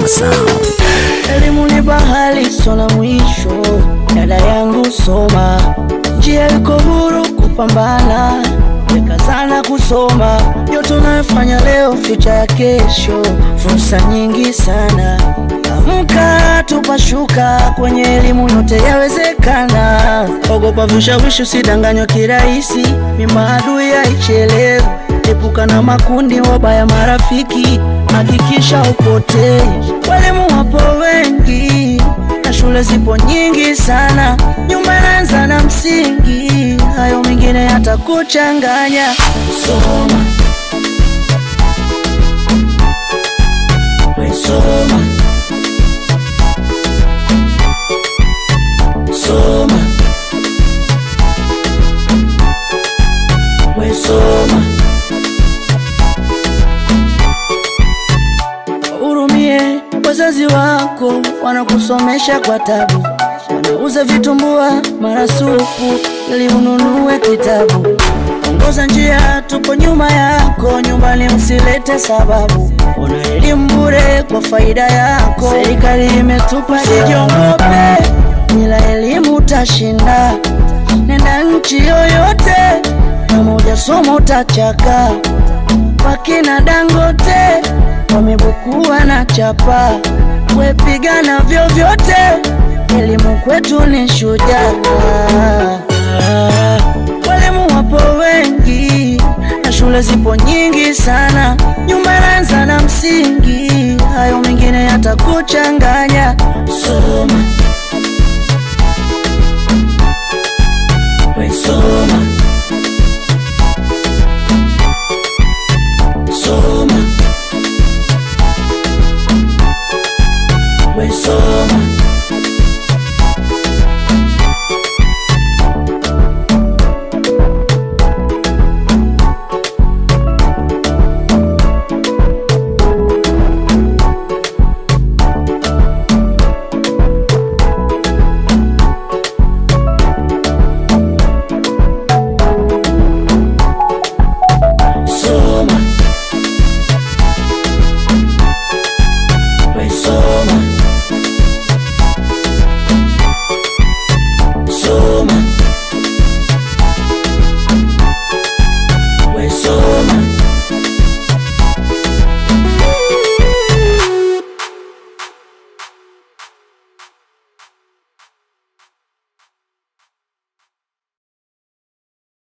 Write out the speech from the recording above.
Sound. Elimu ni bahari sona mwisho, dada yangu soma, njia iko huru kupambana, weka sana kusoma, yote unayofanya leo, future ya kesho, fursa nyingi sana. Amka tupashuka, kwenye elimu yote yawezekana. Ogopa vishawishi, usidanganywa kirahisi, ni maadui haichelewi. Epuka na makundi wabaya marafiki, hakikisha upotei. Walimu wapo wengi na shule zipo nyingi sana, nyumba inaanza na msingi, hayo mengine yatakuchanganya. Soma, we soma, soma, we soma. Hurumie wazazi wako, wanakusomesha kwa tabu, wanauza vitumbua mara supu ili ununue kitabu. Ongoza njia, tupo nyuma yako, nyumbani usilete sababu. Una elimu bure kwa faida yako, serikali imetupa. Sijiongope, bila elimu utashinda. Nenda nchi yoyote, kama hujasoma utachaka wakina Dangote wamebukua na chapa, wepigana vyovyote, elimu kwetu ni shujaa. Walimu wapo wengi na shule zipo nyingi sana, nyumba inaanza na msingi, hayo mengine yatakuchanganya. Soma,